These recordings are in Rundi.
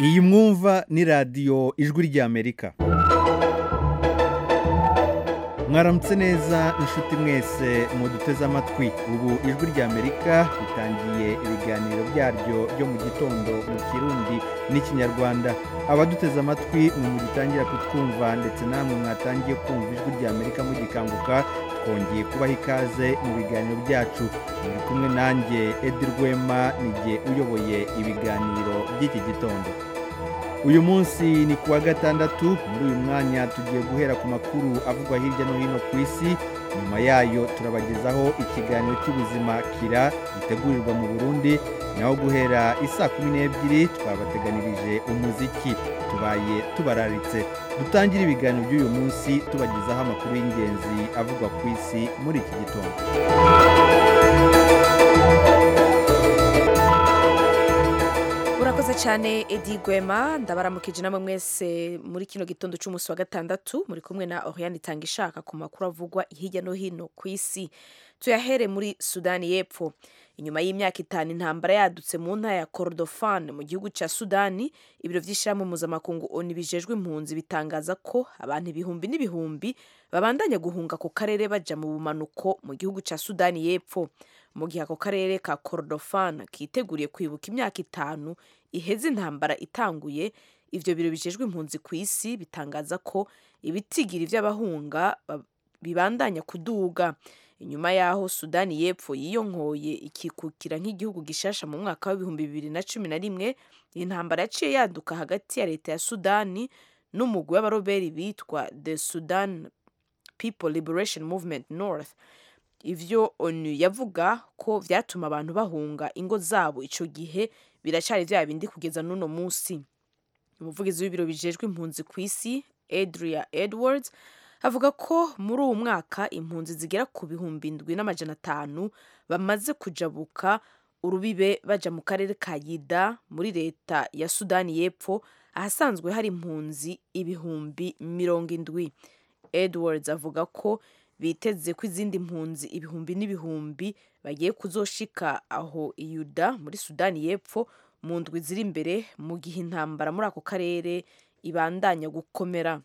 iyi mwumva ni radiyo ijwi ry'amerika mwaramutse neza inshuti mwese muduteze amatwi ubu ijwi ry'amerika ritangiye ibiganiro byaryo byo mu gitondo mu kirundi n'ikinyarwanda abaduteze amatwi mwe mugitangira kutwumva ndetse namwe mwatangiye kumva ijwi ry'amerika mugikanguka twongeye kubaha ikaze mu biganiro byacu muri kumwe nanjye edi rwema nijye uyoboye ibiganiro by'iki gitondo uyu munsi ni kuwa gatandatu muri uyu mwanya tugiye guhera ku makuru avugwa hirya no hino ku isi nyuma yayo turabagezaho ikiganiro cy'ubuzima kira gitegurirwa mu burundi naho guhera isaa kumi n'ebyiri twabateganirije umuziki tubaye tubararitse dutangire ibiganiro by'uyu munsi tubagezaho amakuru y'ingenzi avugwa ku isi muri iki gitondo urakoze cyane edi gwema ndabaramukije namwe mwese muri kino gitondo cy'umunsi wa gatandatu muri kumwe na oriane itanga ishaka ku makuru avugwa hirya no hino ku isi tuyahere muri sudani y'epfo inyuma y'imyaka itanu intambara yadutse mu ntara ya korodofani mu gihugu cya sudani ibiro by'ishyirahamwe mpuzamakungu oni bijejwe impunzi bitangaza ko abantu ibihumbi n'ibihumbi babandanya guhunga ku karere bajya mu bumanuko mu gihugu cya sudani y'epfo mu gihe ako karere ka korodofani kiteguriye kwibuka imyaka itanu iheze intambara itanguye ibyo biro bijejwe impunzi ku isi bitangaza ko ibitigiri by'abahunga bibandanya kuduga inyuma y'aho sudani y'epfo yiyonkoye ikikukira nk'igihugu gishasha mu mwaka w'ibihumbi bibiri na cumi na rimwe intambara yaciye yaduka hagati ya leta ya sudani n'umugwi w'abaroberi bitwa the sudan people liberation movement north ivyo onu yavuga ko vyatuma abantu bahunga ingo zabo ico gihe biracari vya bindi kugeza n'uno musi umuvugizi w'ibiro bijejwe impunzi ku isi adria edwards avuga ko muri uwo mwaka impunzi zigera ku bihumbi indwi n'amajana atanu bamaze kujabuka urubibe baja mu karere ka yida muri leta ya sudani y'epfo ahasanzwe hari impunzi ibihumbi mirongo indwi edwards avuga ko biteze ko izindi mpunzi ibihumbi n'ibihumbi bagiye kuzoshika aho iyuda muri sudani y'epfo mu ndwi ziri imbere mu gihe intambara muri ako karere ibandanya gukomera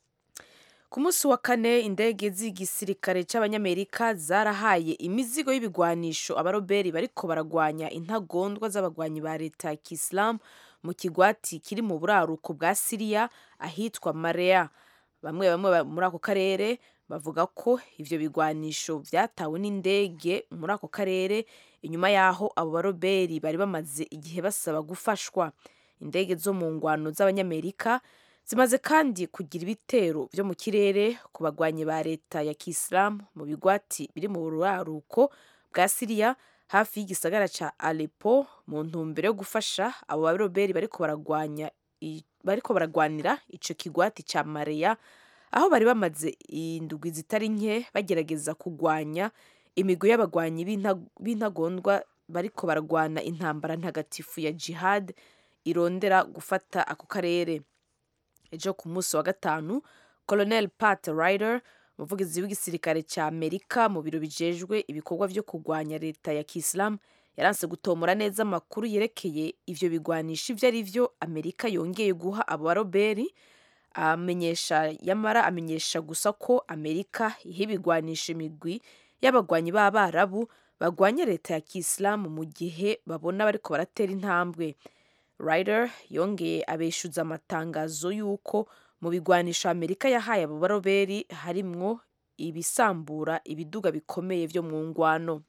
ku munsi wa kane indege z'igisirikare cy'abanyamerika zarahaye imizigo y'ibigwanisho abaroberi bariko baragwanya intagondwa z'abagwanyi ba leta ya kisilamu mu kigwati kiri mu buraruko bwa siriya ahitwa mareya bamwe bamwe muri ako karere bavuga ko ivyo bigwanisho vyatawe n'indege muri ako karere inyuma y'aho abo baroberi bari bamaze igihe basaba gufashwa indege zo mu ngwano z'abanyamerika zimaze kandi kugira ibitero vyo mu kirere ku bagwanyi ba leta ya kisilamu mu bigwati biri mu buraruko bwa siriya hafi y'igisagara ca alepo mu ntumbero yo gufasha abo baroberi bariko baragwanya bariko baragwanira ico kigwati ca mareya aho bari bamaze indwi zitari nke bagerageza kugwanya imigwi y'abagwanyi b'intagondwa bariko baragwana intambara ntagatifu ya jihad irondera gufata ako karere ejo ku munsi wa gatanu colonel pat ryder umuvugizi w'igisirikare cya amerika mu biro bijejwe ibikorwa vyo kugwanya leta ya kisilamu yaranse gutomora neza amakuru yerekeye ivyo bigwanisha ivyo ari vyo amerika yongeye guha abo baroberi amenyesha yamara amenyesha gusa ko amerika iha ibigwanisha imigwi y'abagwanyi b'abarabu bagwanya leta ya kisilamu mu gihe babona bariko baratera intambwe ryder yongeye abeshuza amatangazo y'uko mu bigwanisho amerika yahaye abo baroberi harimwo ibisambura ibiduga bikomeye vyo mu ngwano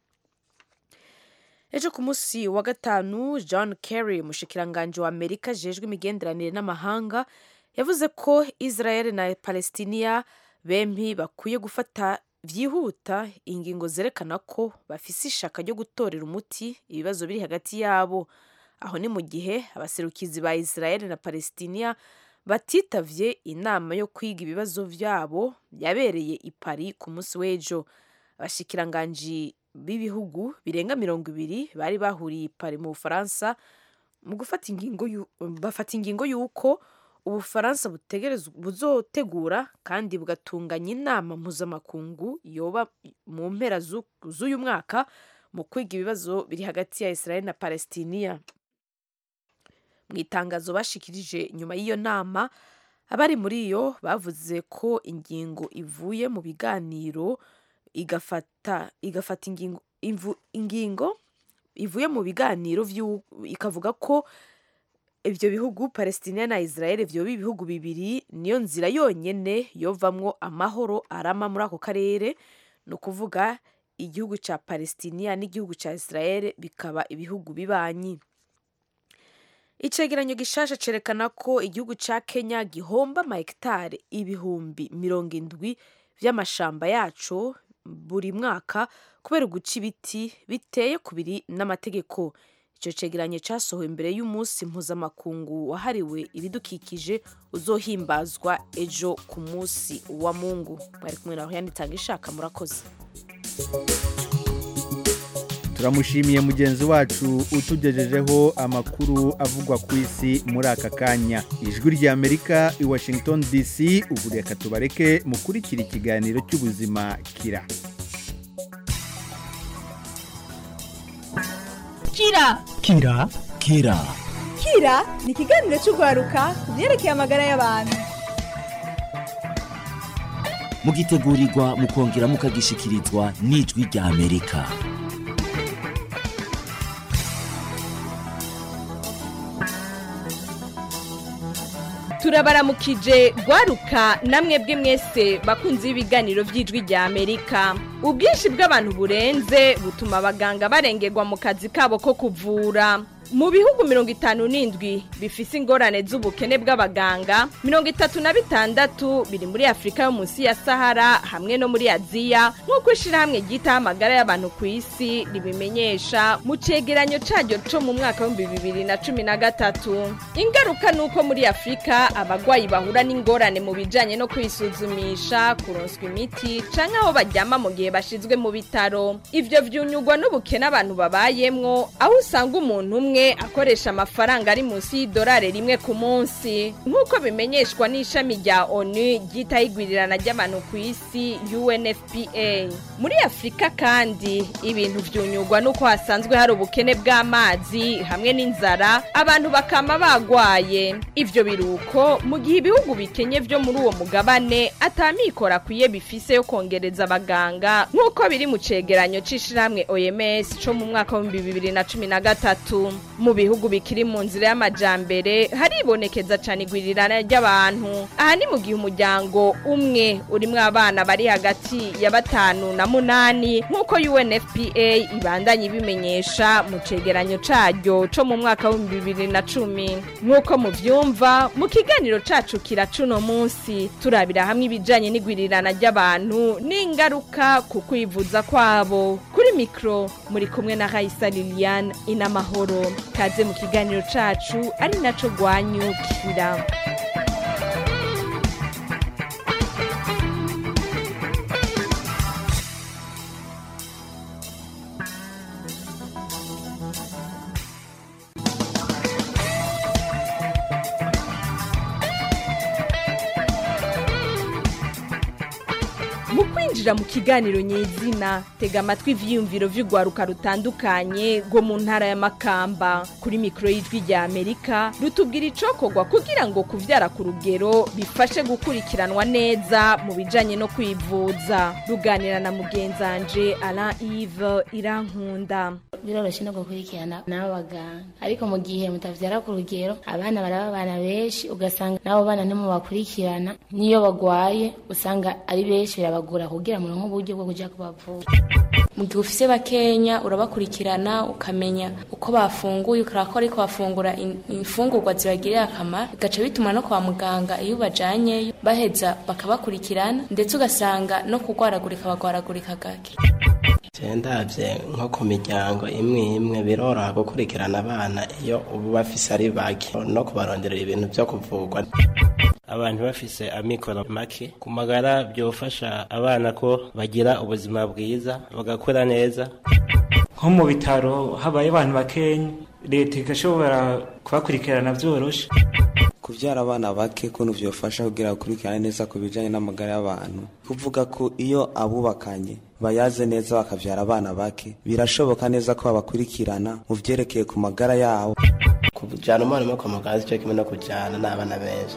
ejo ku munsi wa gatanu john kerry umushikiranganji wa amerika ajejwe imigenderanire n'amahanga yavuze ko israel na palestiniya bempi bakwiye gufata byihuta ingingo zerekana ko bafise ishaka ryo gutorera umuti ibibazo biri hagati yabo aho ni mu gihe abaserukizi ba israel na palestiniya batitavye inama yo kwiga ibibazo vyabo yabereye i paris ku munsi w'ejo abashikiranganji b'ibihugu birenga mirongo ibiri bari bahuriye i paris mu bufaransa mu gufata ingingo bafata ingingo y'uko ubufaransa buzotegura kandi bugatunganya inama mpuzamakungu yoba mu mpera z'uyu mwaka mu kwiga ibibazo biri hagati ya israel na palestiniya mu itangazo bashikirije nyuma y'iyo nama abari muri yo bavuze ko ingingo ivuye mu biganiro igafata igafata ingingo imvu- ingingo ivuye mu biganiro vyu- ikavuga ko ibyo bihugu palestina na israel vyoba ibihugu bibiri niyo nzira yonyene yovamwo amahoro arama muri ako karere ni ukuvuga igihugu ca palestina n'igihugu ca israel bikaba ibihugu bibanyi icegeranyo gishasha cerekana ko igihugu ca kenya gihomba amahegitari ibihumbi mirongo indwi vy'amashamba yaco buri mwaka kubera uguca ibiti biteye kubiri n'amategeko icyo cegeranyo cyasohowe imbere y'umunsi mpuzamakungu wahariwe ibidukikije uzohimbazwa ejo ku munsi wa mungu bari kumwe na Rohani Tangishaka murakoze turamushimiye mugenzi wacu utugejejeho amakuru avugwa ku isi muri aka kanya ijwi ry'amerika i washington dc ubu reka tubareke mukurikira ikiganiro cy'ubuzima kira kira kira kira kira ni ikiganiro cy'urwaruka ku byerekeye amagara y'abantu mugitegurirwa mukongera mukagishikirizwa n'ijwi rya amerika turabaramukije rwaruka namwe bwe mwese bakunze ibiganiro by'ijwi rya amerika ubwinshi bw'abantu burenze butuma abaganga barengerwa mu kazi kabo ko kuvura mu bihugu mirongo itanu n'indwi bifise ingorane z'ubukene bw'abaganga mirongo itatu na bitandatu biri muri afurika yo munsi ya sahara hamwe no muri aziya nk'uko ishyirahamwe ryitaho amagara y'abantu ku isi ribimenyesha mu cegeranyo caryo co mu mwaka w'ibihumbi bibiri na cumi na gatatu ingaruka ni uko muri afurika abagwayi bahura n'ingorane mu bijanye no kwisuzumisha kuronswa imiti canke aho baryama mu gihe bashizwe mu bitaro ivyo vyunyugwa n'ubukene abantu babayemwo aho usanga umuntu umwe akoresha amafaranga ari munsi y'idolari rimwe ku munsi nk'uko bimenyeshwa n'ishami rya onu ryitaho igwirirana ry'abantu ku isi unfpa muri afurika kandi ibintu vyunyugwa n'uko hasanzwe hari ubukene bw'amazi hamwe n'inzara abantu bakama bagwaye ivyo biruko mu gihe ibihugu bikenye vyo muri uwo mugabane atamikoro akwiye bifise yo kongereza abaganga nk'uko biri mu cegeranyo c'ishirahamwe oms co mu mwaka w'ibihumbi bibiri na cumi na gatatu mu bihugu bikiri mu nzira y'amajambere haribonekeza cane igwirirana ry'abantu aha ni mu gihe umuryango umwe urimwo abana bari hagati ya batanu na munani nk'uko unfpa ibandanya ibimenyesha mu cegeranyo caryo co mu mwaka w'ibihumbi bibiri na cumi nk'uko muvyumva mu kiganiro cacu kira cuno munsi turabira hamwe ibijanye n'igwirirana ry'abantu n'ingaruka ku kwivuza kwabo kuri mikro muri kumwe na Raisa Liliane inamahoro kaze mu kiganiro cacu ari naco gwanyukira mu kwinjira mu kiganiro nyezina tega amatwi ivyiyumviro vy'urwaruka rutandukanye rwo mu ntara ya makamba kuri mikoro y'ijwi rya amerika rutubwira icokorwa kugira ngo kuvyara ku rugero bifashe gukurikiranwa neza mu bijanye no kwivuza ruganira na mugenzanje alain ive irankunda biroroshye no gukurikirana n'abo baganga ariko mu gihe mutavyara ku rugero abana baraba abana benshi ugasanga n'abo bana ntimubakurikirana n'iyo bagwaye usanga ari benshi birabagora kugira muronke uburyo bwo kuja kubavura mu gihe ufise bakenya urabakurikirana ukamenya uko bafunguye ukaraba ko ariko bafungura in- imfungurwa zibagirira akamaro bigaca bituma no kwa muganga iyo ubajyanyeyo baheza bakabakurikirana ndetse ugasanga no kurwaragurika bagwaragurika gake ndabye nko ku miryango imwe imwe biroroha gukurikirana abana iyo ubu bafise ari bake no kubaronderera ibintu byo kuvurwa abantu bafise amikoro make ku magara byofasha abana ko bagira ubuzima bwiza bagakura neza nko mu bitaro habaye abantu bakenya leta igashobora kubakurikirana byoroshe kubyara abana bake kuntu byofasha kugira bakurikirane neza ku bijyanye n'amagara y'abantu kuvuga ko iyo abubakanye bayaze neza bakabyara abana bake birashoboka neza ko babakurikirana mu byerekeye ku magara yabo kujana umwana umwe kwa muganga cyo kimwe no kujana n'abana benshi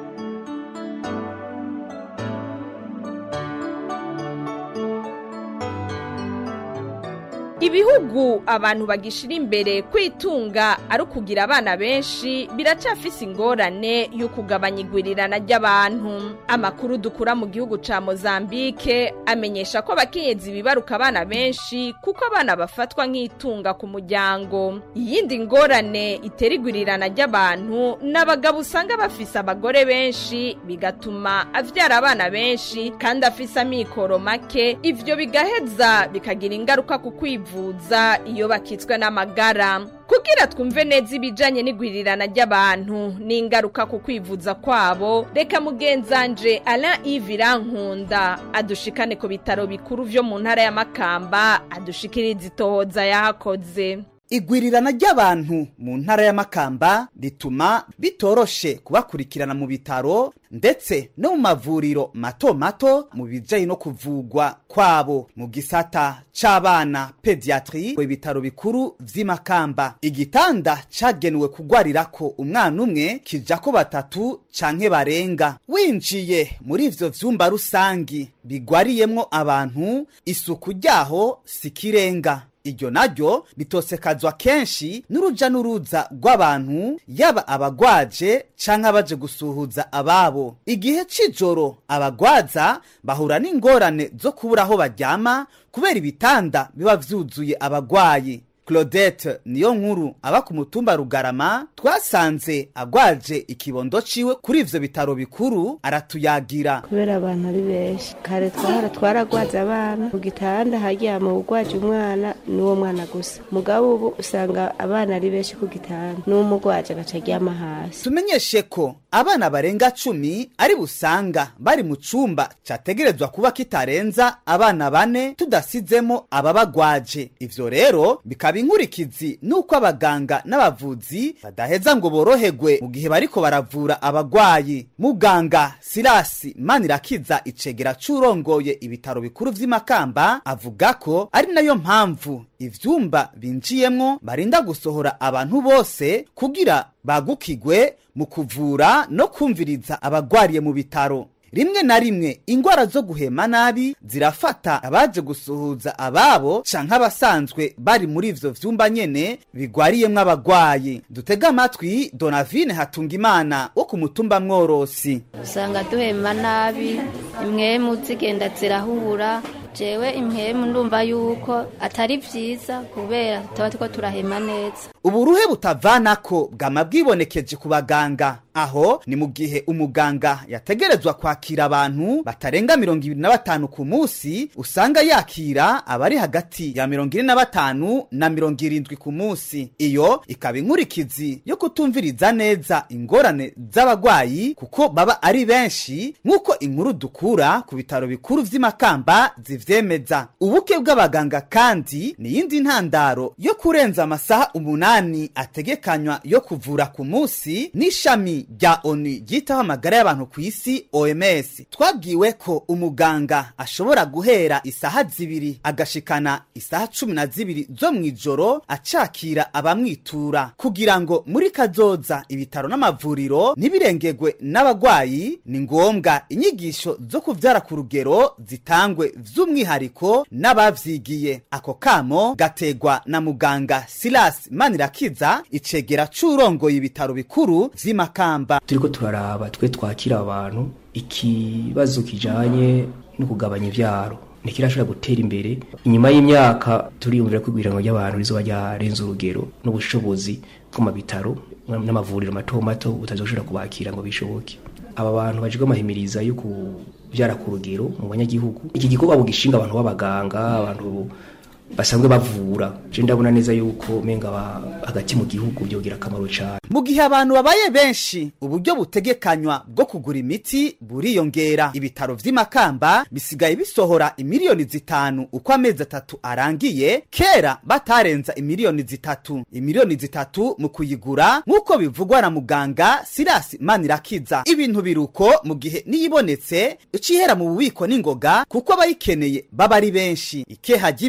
ibihugu abantu bagishira imbere kwitunga ari ukugira abana benshi biracafise ingorane yo kugabanya igwirirana ry'abantu amakuru dukura mu gihugu ca mozambike amenyesha ko abakenyezi bibaruka abana benshi kuko abana bafatwa nk'itunga ku muryango iyindi ngorane itera igwirirana ry'abantu ni abagabo usanga bafise abagore benshi bigatuma avyara abana benshi kandi afise amikoro make ivyo bigaheza bikagira ingaruka ku kwivuza iyo bakitswe n'amagara kugira twumve neza ibijanye n'igwirirana ry'abantu n'ingaruka ku kwivuza kwabo reka mugenzanje Alain Yves Irankunda adushikane ku bitaro bikuru vyo mu ntara ya Makamba adushikiriza itohoza yahakoze igwirirana ry'abantu mu ntara y'amakamba rituma bitoroshe kubakurikirana mu bitaro ndetse no mu mavuriro mato mato mu bijanye no kuvugwa kwabo mu gisata c'abana pediatri ibitaro bikuru vy'imakamba igitanda cagenewe kugwarirako umwana umwe kijako batatu canke barenga winjiye muri ivyo vyumba rusangi bigwariyemwo abantu isuku ryaho sikirenga iryo naryo ritosekazwa kenshi n'uruja n'uruza rw'abantu yaba abagwaje canke abaje gusuhuza ababo igihe c'ijoro abagwaza bahura n'ingorane zo kubura aho baryama kubera ibitanda biba vyuzuye abagwayi claudette niyo nkuru aba ku mutumba rugarama twasanze agwaje ikibondo ciwe kuri ivyo bitaro bikuru aratuyagira kubera abantu ari benshi kare twahora twaragwaza abana mu gitanda haryama ugwaje umwana n'uwo mwana gusa mugabo ubu usanga abana ari benshi ku gitanda n'umugwaje agaca aryama hasi tumenyeshe ko abana barenga cumi ari busanga bari mu cumba categerezwa kuba kitarenza abana bane tudasizemo ababagwaje ivyo rero bikaba inkurikizi nuko abaganga n'abavuzi badaheza ngo boroherwe mu gihe bariko baravura abagwayi muganga sirasi manirakiza icegera c'urongoye ibitaro bikuru vy'imakamba avuga ko ari nayo mpamvu ivyumba binjiyemwo barinda gusohora abantu bose kugira bagukigwe mu kuvura no kumviriza abagwariye mu bitaro rimwe na rimwe ingwara zo guhema nabi zirafata abaje gusuhuza ababo canke abasanzwe bari muri ivyo vyumba nyene bigwariyemwo abagwayi dutega amatwi donavine hatungimana wo ku mutumba mworosi usanga duhema nabi imwemu zigenda zirahura jewe impemu ndumva yuko atari vyiza kubera tuba turiko turahema neza uburuhe butavanako bwama bwibonekeje ku baganga aho ni mu gihe umuganga yategerezwa kwakira abantu batarenga mirongo ibiri na batanu ku munsi usanga yakira abari hagati ya mirongo ine na batanu na mirongo irindwi ku munsi iyo ikaba inkurikizi yo kutumviriza neza ingorane z'abagwayi kuko baba ari benshi nk'uko inkuru dukura ku bitaro bikuru vy'imakamba zivyemeza ubuke bw'abaganga kandi ni iyindi ntandaro yo kurenza amasaha umunani ategekanywa yo kuvura ku munsi n'ishami rya onu ryitaho amagara y'abantu ku isi oms twabwiwe ko umuganga ashobora guhera isaha zibiri agashikana isaha cumi na zibiri zo mu ijoro acakira abamwitura kugira ngo muri kazoza ibitaro n'amavuriro ntibirengegwe n'abagwayi ni ngombwa inyigisho zo kuvyara ku rugero zitangwe vy'umwihariko n'abavyigiye ako kamo gategwa na muganga silas manirakiza icegera c'urongoye ibitaro bikuru vy'imakamba turiko turaraba twe twakira abantu ikibazo kijanye no kugabanya ivyaro ntikirashobora gutera imbere inyuma y'imyaka turiyumvira ko igwirango ry'abantu rizoba ryarenze urugero n'ubushobozi bwo mu bitaro n'amavuriro mato mato butazoshobora kubakira ngo bishoboke aba bantu bajejwe amahimiriza yo kuvyara ku rugero mu banyagihugu iki gikorwa bugishinga abantu b'abaganga abantu basanzwe bavura je ndabona neza yuko menga hagati mu gihugu byogira akamaro cyane mu gihe abantu babaye benshi uburyo butegekanywa bwo kugura imiti buriyongera ibitaro vy'imakamba bisigaye bisohora imiliyoni zitanu uko amezi atatu arangiye kera batarenza imiliyoni zitatu imiliyoni zitatu mu kuyigura nk'uko bivugwa na muganga sirasi manirakiza ibintu biruko mu gihe niyibonetse icihera mu bubiko n'ingoga kuko abayikeneye baba ari benshi ikeha ry'imiti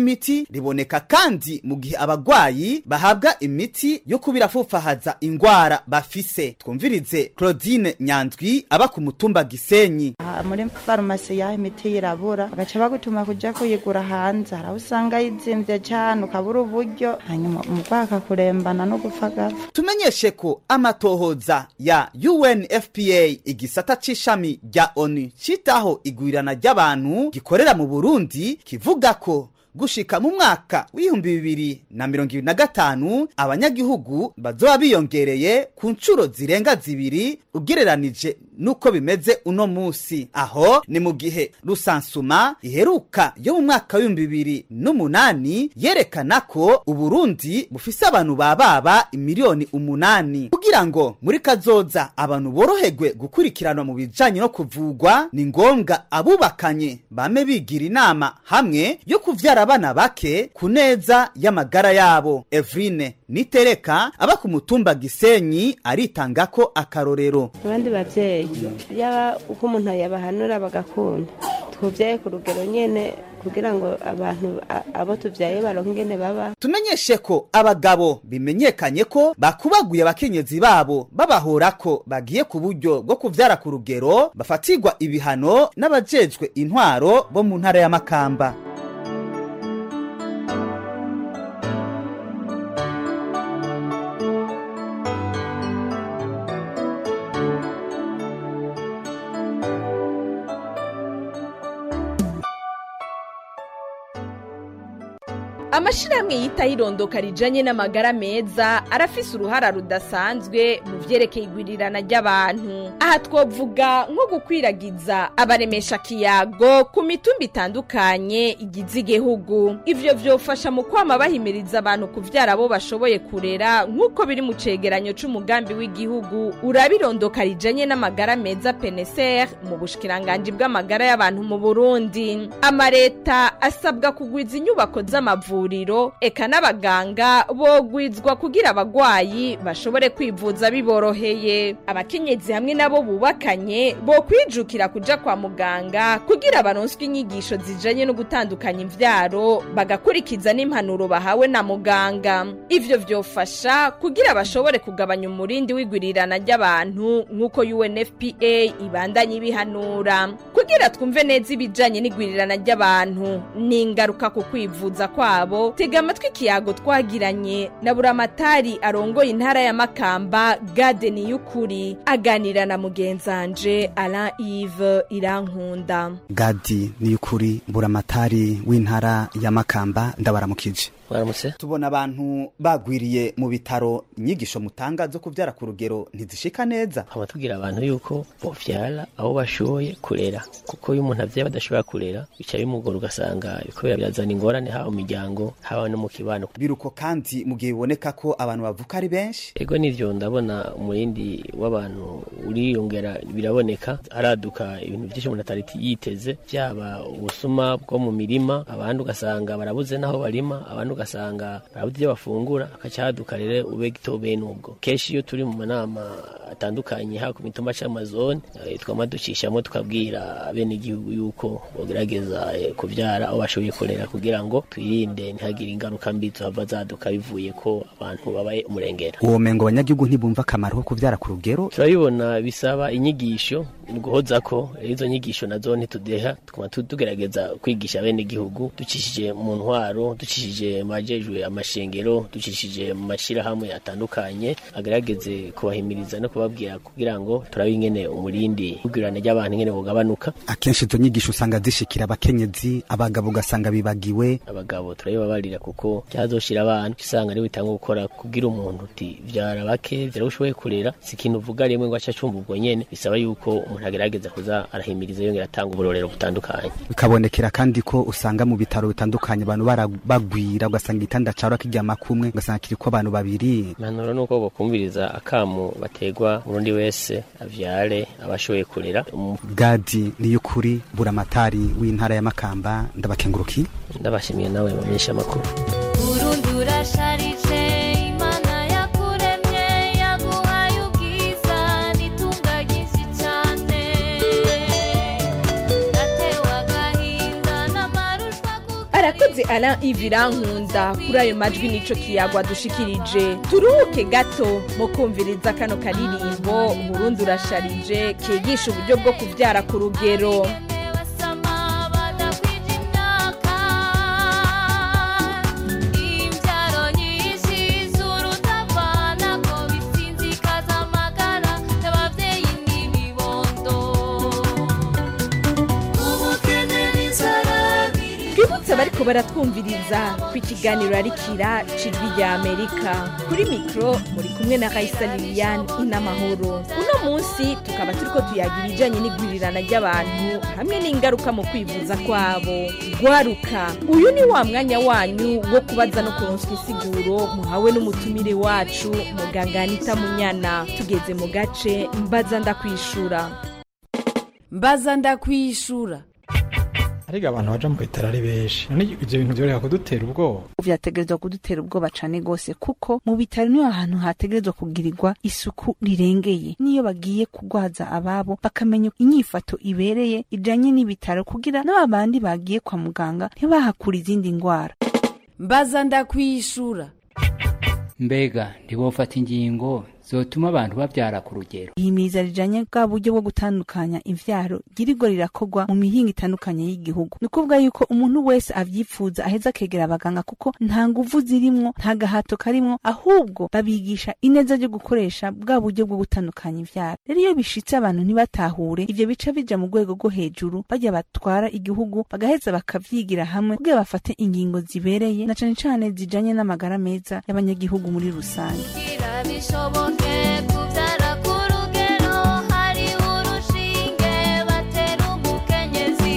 riboneka kandi mu gihe abagwayi bahabwa imiti yo kubirafufahaza ingwara bafise twumvirize claudine nyanzwi aba ku mutumba gisenyi Aha muri farumasi yaho imiti irabura bagaca bagutuma kuja kuyigura hanze hari aho usanga yizimvye cane ukabura uburyo hanyuma umurwayi akakurembana no gupfa agapfa tumenyeshe ko amatohoza ya UNFPA igisata c'ishami rya ONU citaho igwirana ry'abantu gikorera mu Burundi kivuga ko gushika mu mwaka w'ibihumbi bibiri na mirongo ibiri na gatanu abanyagihugu bazoba biyongereye ku nshuro zirenga zibiri ugereranije n'uko bimeze uno musi aho ni mu gihe rusansuma iheruka yo mu mwaka w'ibihumbi bibiri n'umunani yerekana ko uburundi bufise abantu bababa imiliyoni umunani kugira ngo muri kazoza abantu boroherwe gukurikiranwa mu bijanye no kuvugwa ni ngombwa abubakanye bame bigira inama hamwe yo kuvyara abana bake ku neza y'amagara yabo evrine nitereka aba ku mutumba gisenyi aritanga ko akarorero abandi bavyeyi yaba uko umuntu yabahanura bagakunda twuvyaye ku rugero nyene kugira ngo abantu a- abo tuvyaye baronke ingene baba tumenyeshe ko abagabo bimenyekanye ko bakubaguye abakenyezi babo babahora ko bagiye ku buryo bwo kuvyara ku rugero bafatirwa ibihano n'abajejwe intwaro bo mu ntara ya makamba amashirahamwe yitaho irondoka rijanye n'amagara meza arafise uruhara rudasanzwe mu vyerekeye igwirirana ry'abantu aha twovuga nko gukwiragiza abaremesha kiyago ku mitumba itandukanye igize igihugu ivyo vyofasha mu kwama bahimiriza abantu kuvyara abo bashoboye kurera nk'uko biri mu cegeranyo c'umugambi w'igihugu uraba irondoka rijanye n'amagara meza peneser mu bushikiranganji bw'amagara y'abantu mu burundi amareta asabwa kugwiza inyubako z'amavuriro eka n'abaganga bogwizwa kugira abagwayi bashobore kwivuza biboroheye abakenyezi hamwe nabo bubakanye bokwijukira kuja kwa muganga kugira baronswe inyigisho zijanye no gutandukanya imvyaro bagakurikiza n'impanuro bahawe na muganga ivyo vyofasha kugira bashobore kugabanya umurindi w'igwirirana ry'abantu nk'uko UNFPA ibandanye ibihanura kugira twumve neza ibijanye n'igwirirana ry'abantu n'ingaruka ku kwivuza kwabo tega amatwi ikiyago twagiranye na buramatari arongoye intara ya makamba gadeni y'ukuri aganira na mugenzanje alain ive irankunda gadi ni ukuri buramatari w'intara ya makamba ndabaramukije waramutse tubona abantu bagwiriye mu bitaro inyigisho mutanga zo kuvyara ku rugero ntizishika neza nkaba tubwira abantu yuko bovyara aho bashoboye kurera kuko iyo umuntu avyaye badashobora kurera bica bimugora ugasanga kubera birazana ingorane haba mu miryango haba no mu kibano biruko kandi mu gihe biboneka ko abantu bavuka ari benshi ego nivyo ndabona umurindi w'abantu uriyongera biraboneka haraduka ibintu vyinshi umuntu atari yiteze vyaba ubusuma bwo mu mirima abandi ugasanga barabuze n'aho barima abandi ugasanga barabuze ibyo bafungura hakaca haduka rero ube gito bene ubwo kenshi iyo turi mu manama atandukanye haba ku mitumba c'amazone eh, twama ducishamo tukabwira abenegihugu yuko bogerageza eh, kuvyara aho bashoboye kurera kugira ngo twirinde ntihagire ingaruka mbi zohava zaduka bivuye ko abantu babaye umurengera uwo mengo abanyagihugu ntibumva akamaro ko kuvyara ku rugero turabibona bisaba inyigisho ni guhoza ko rero izo nyigisho nazo ntitudeha tukaba tu- tugerageza kwigisha bene igihugu ducishije mu ntwaro ducishije mu bajejwe amashengero ducishije mu mashyirahamwe atandukanye agerageze kubahimiriza no kubabwira kugira ngo turabe ingene umurindi ubwirane ry'abantu ingene bugabanuka akenshi izo nyigisho usanga zishikira abakenyezi abagabo ugasanga bibagiwe abagabo turabibabarira kuko cyazoshira abana usanga ari bitanga gukora kugira umuntu uti vyara bake vyara ushoboye kurera si ikintu uvuga rimwe ngo aca acumva ubwo nyene bisaba yuko umuntu agerageza kuza arahimiriza yongera atanga uburorero butandukanye bikabonekera kandi ko usanga mu bitaro bitandukanye abantu bara- bagwira ugasanga igitanda caro kiryama kumwe ugasanga kiriko abantu babiri impanuro ni uko bokumviriza akamu bategwa umurundi wese avyare abashoboye kurera Umu- gadi niyo ukuri buramatari w'intara ya makamba ndabakenguruki ndabashimiye nawe bamenyesha amakuru Burundi urasharije Imana yakuremye yaguhaye ubwiza n'itunga ryinshi cyane natewe agahinda n'amarushwa arakoze ara ivirankunda kuri ayo majwi nico kiyagwa dushikirije turuhuke gato mu kumviriza kano karirimbo burundi urasharije kigisha uburyo bwo kuvyara ku rugero imbyaro nyinshi z'urutavana ko bisinzikaza amagara y'ababyeyi n'ibibondo ubukene n'inzara twibutse bariko baratwumviriza ko ikiganiro ari kira cijwi rya amerika kuri mikoro muri kumwe na raisa liliane inamahoro uno munsi tukaba turiko tuyaga ibijanye n'igwirirana ry'abantu hamwe n'ingaruka mu kwivuza kwabo gwaruka uyu ni wa mwanya wanyu wo kubaza no kuronswa insiguro muhawe n'umutumire wacu muganga anita munyana tugeze mu gace mbaza ndakwishura mbaza ndakwishura ariko abantu baja mu bitaro ari benshi none ivyo bintu vyoreka kudutera ubwoba vyategerezwa kudutera ubwoba cane gose kuko mu bitaro niho ahantu hategerezwa kugirirwa isuku rirengeye niyo bagiye kugwaza ababo bakamenya inyifato ibereye ijanye n'ibitaro kugira n'aba bandi bagiye kwa muganga ntibahakura izindi ngwara mbaza ndakwishura mbega ntibofata ingingo zotuma abantu babyara ku rugero ihimiriza rijanye bwa buryo bwo gutandukanya imvyaro girirwa rirakorwa mu mihinga itandukanye y'igihugu ni ukuvuga yuko umuntu wese avyipfuza aheza akegera abaganga kuko nta nguvu zirimwo nta gahato karimwo ahubwo babigisha ineza ryo gukoresha bwa buryo bwo gutandukanya imvyaro rero iyo bishitse abantu ntibatahure ivyo bica bija mu rwego rwo hejuru bajya batwara igihugu bagaheza bakavyigira hamwe kugira bafate ingingo zibereye na cane cane zijanye n'amagara meza y'abanyagihugu muri rusange kugira bishoboke kubyara ku rugero hari urushinge batera umukenyezi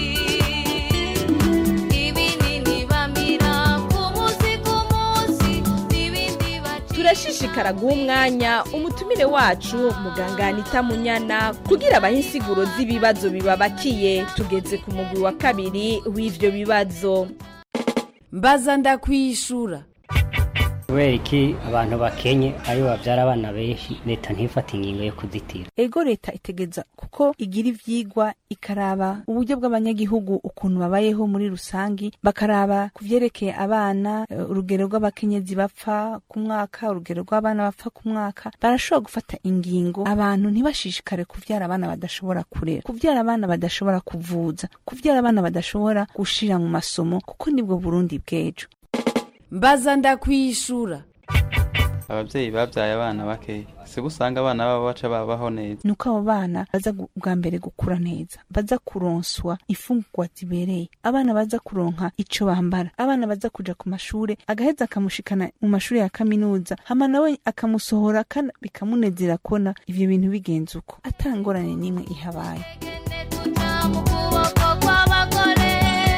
ibinini bamira ku munsi ku munsi n'ibindi baca turashishikara guha umwanya umutumire wacu muganga anita munyana kugira abahe insiguro z'ibibazo bibabakiye tugeze ku mugwi wa kabiri w'ivyo bibazo mbaza ndakwishura kubera iki abantu bakenye aribo babyara abana benshi leta ntifate ingingo yo kuzitira ego leta itegeza kuko igira ivyigwa ikaraba uburyo bw'abanyagihugu ukuntu babayeho muri rusangi bakaraba ku vyerekeye abana eh, urugero rw'abakenyezi bapfa ku mwaka urugero rw'abana bapfa ku mwaka barashobora gufata ingingo abantu ntibashishikare kuvyara abana badashobora kurera kuvyara abana badashobora kuvuza kuvyara abana badashobora gushira mu masomo kuko nibwo burundi bw'ejo mbaza ndakwishura ababyeyi babyaye abana bakeya si usanga abana babo baca babaho neza nuko abo bana baza gu- bwa mbere gukura neza baza kuronswa imfungurwa zibereye abana baza kuronka ico bambara abana baza kuja ku mashure agaheza akamushikana mu mashure ya kaminuza hama nawe akamusohora kandi bikamunezera kona ivyo bintu bigenze uko atangorane n'imwe ihabaye mu kuboko kw'abagore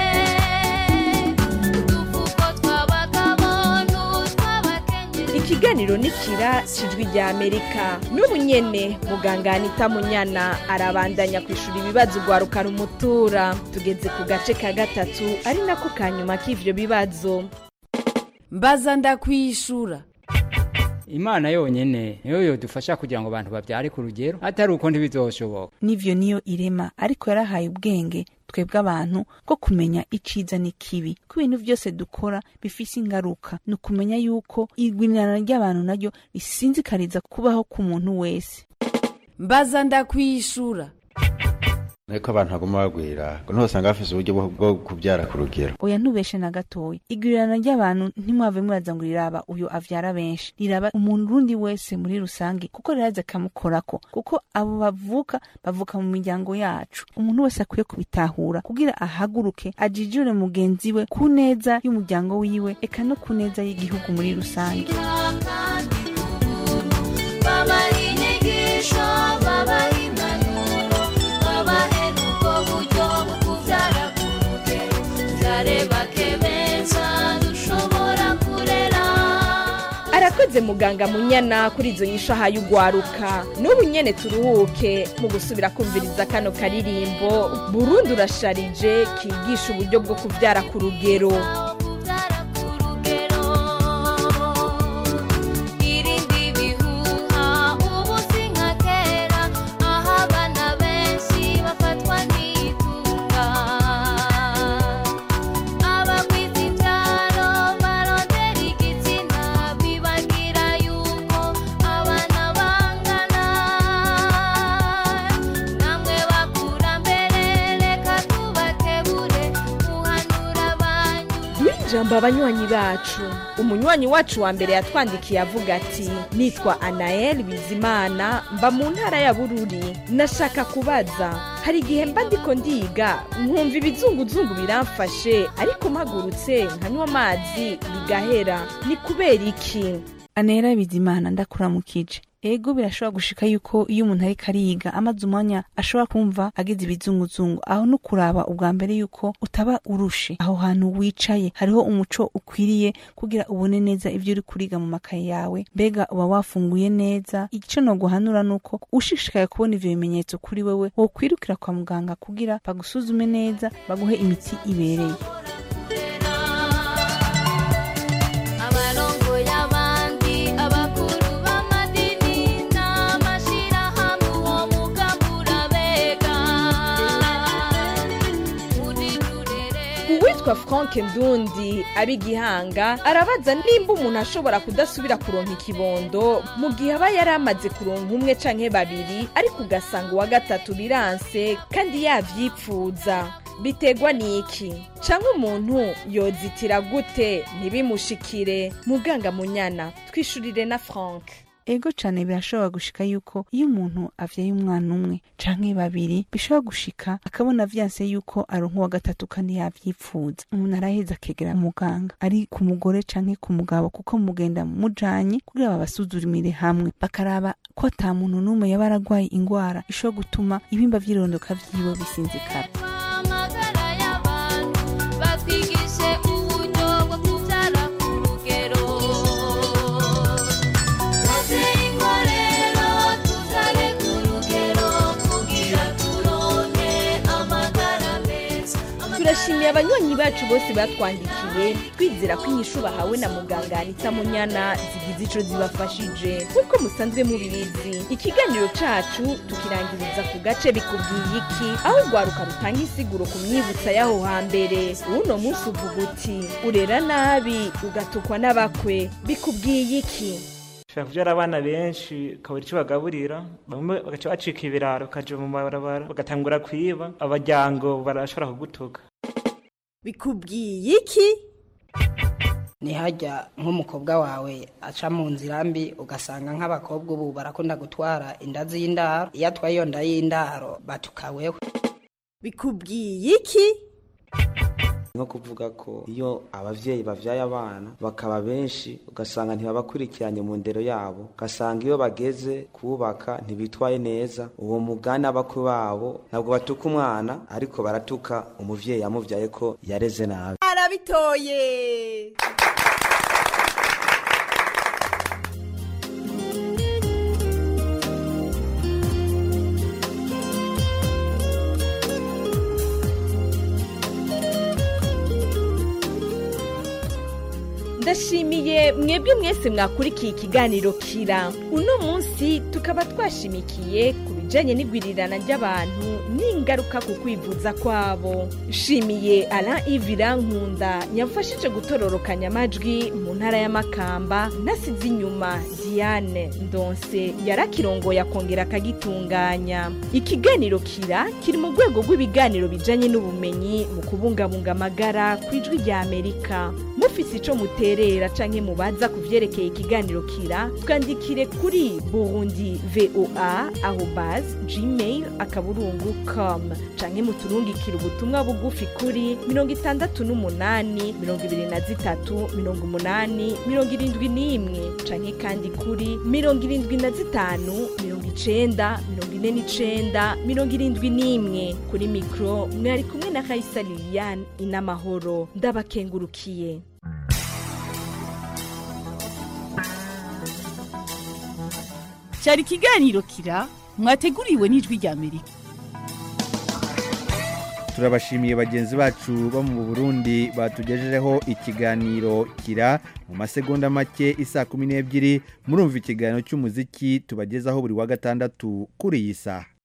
udufuko tw'abagabo n'utw'abakenyezi ikiganiro ni kira cijwi rya amerika n'ubu nyene muganga anita munyana arabandanya kwishura ibibazo ugwaruka rumutura tugeze ku gace ka gatatu ari nako ka nyuma k'ivyo bibazo mbaza ndakwishura imana yonyene niyo yodufasha kugira ngo abantu babyare ku rugero atari uko ntibizoshoboka n'ivyo niyo irema ariko yarahaye ubwenge twebwe abantu bwo kumenya iciza n'ikibi ko ibintu byose dukora bifise ingaruka ni ukumenya yuko igwinirana ry'abantu naryo risinzikariza kubaho ku muntu wese mbaza ndakwishura ariko abantu baguma bagwira ngo ntibasanga bafise uburyo bwo- bwo kubyara ku rugero oya ntubeshe na gatoya igwirirana ry'abantu ntimwave muraza ngo riraba uyu avyara benshi riraba umuntu urundi wese muri rusange kuko riraza akamukorako kuko abo bavuka bavuka mu miryango yacu umuntu wese akwiye kubitahura kugira ahaguruke ajijure mugenzi we ku neza y'umuryango wiwe eka no ku neza y'igihugu muri rusange babaha inyigisho babaha impanuro babahe n'ubwo buryo bwo kubyara ku rugero byare bakemeza dushobora kurera arakoze muganga munyana kuri izo nyisho ahaye ugwaruka n'ubu nyene turuhuke mu gusubira kumviriza kano karirimbo burundi urasharije kigisha uburyo bwo kuvyara ku rugero irindi bihuha ubu si nka kera aho abana benshi bafatwa n'itunga ijambo abanywanyi bacu umunywanyi wacu wa mbere yatwandikiye avuga ati nitwa anael bizimana mba mu ntara ya bururi nashaka kubaza hari igihe mba ndiko ndiga nkumva ibizunguzungu biramfashe ariko mpagurutse nkanywa amazi bigahera ni kubera iki anera bizimana ndakuramukije ego birashobora gushika yuko iyo umuntu ariko ariga amaze umwanya ashobora kumva agize ibizunguzungu aho no kuraba ubwa mbere yuko utaba urushe aho hantu wicaye hariho umuco ukwiriye kugira ubone neza ibyo uri kuriga mu makaye yawe mbega uba wafunguye neza icyo no guhanura nuko ushishikaye kubona ivyo bimenyetso kuri wewe wokwirukira kwa muganga kugira bagusuzume neza baguhe imiti ibereye abarongoye abandi abakuru b'amadini n'amashirahamwe uwo mugambi urabega uwitwa frank ndundi ab'igihanga arabaza nimba umuntu ashobora kudasubira kuronka ikibondo mu gihe aba yari amaze kuronka umwe canke babiri ariko ugasanga uwa gatatu biranse kandi yavyipfuza bitegwa n'iki canke umuntu yozitira gute ntibimushikire muganga munyana twishurire na frank ego cane birashobora gushika yuko iyo umuntu avyaye umwana umwe canke babiri bishobora gushika akabona vyanse yuko aronka uwa gatatu kandi yavyipfuza umuntu araheza akegera muganga ari ku mugore canke ku mugabo kuko mugenda mujanye kugira babasuzumire hamwe bakaraba ko ata muntu n'umwe yaba aragwaye ingwara ishobora gutuma ibimba vy'irondoka vyiwe bisinzikara amagara y'abantu batwigishe uburyo bwo kubyara ku rugero bateye inkorero tuzare ku rugero kugira turonke amagara meza turashimiye abanywanyi bacu bose batwandikiye twizera ko inyishu bahawe na muganga anita munyana zigize ico zibafashije nk'uko musanzwe mubizi ikiganiro cacu tukirangiriza ku gace bikubwiye iki aho urwaruka rutanga isiguro ku myibutsa y'aho hambere uno munsi uvuga uti urera nabi ugatukwa n'abakwe bikubwiye iki ushobora kubyara abana benshi ukabura icyo bagaburira bamwe bagaca bacika ibiraro bakaja mu mabarabara bagatangura kwiba abajyango barashobora kugutuka bikubwiye iki ntihajya nk'umukobwa wawe aca mu nzira mbi ugasanga nk'abakobwa ubu barakunda gutwara inda z'indaro iyo atwaye iyo nda y'indaro batukaweho bikubwiye iki nko kuvuga ko iyo abavyeyi bavyaye abana bakaba benshi ugasanga ntibabakurikiranye mu ndero yabo ugasanga iyo bageze kubaka ntibitwaye neza uwo mugani abakwe babo ntabwo batuka umwana ariko baratuka umuvyeyi yamuvyaye ko yareze nabi arabitoye ndashimiye mwebwe mwese mwakurikiye ikiganiro kira uno munsi tukaba twashimikiye ku bijanye n'igwirirana ry'abantu n'ingaruka ku kwivuza kwabo nshimiye alain ivira nkunda yamfashije gutororokanya amajwi mu ntara y'amakamba nasize inyuma diane ndonse yarakirongoye akongera akagitunganya ikiganiro kira kiri mu rwego rw'ibiganiro bijanye n'ubumenyi mu kubungabunga amagara ku ijwi rya amerika mufise ico muterera canke mubaza ku vyerekeye ikiganiro kira twandikire kuri burundi voa arobas gmail akaburungu com canke muturungikire ubutumwa bugufi kuri mirongo itandatu n'umunani mirongo ibiri na zitatu mirongo umunani mirongo irindwi n'imwe canke kandi kuri mirongo irindwi na zitanu mirongo icenda mirongo ine n'icenda mirongo irindwi n'imwe kuri mikro mwari kumwe na kaisa liliane inamahoro ndabakengurukiye cyari ikiganiro kira mwateguriwe n'ijwi rya amerika turabashimiye bagenzi bacu bo mu burundi batugejejeho ikiganiro kira mu masegonda make isa kumi n'ebyiri murumva ikiganiro cy'umuziki tubagezaho buri wa gatandatu kuri iyi saha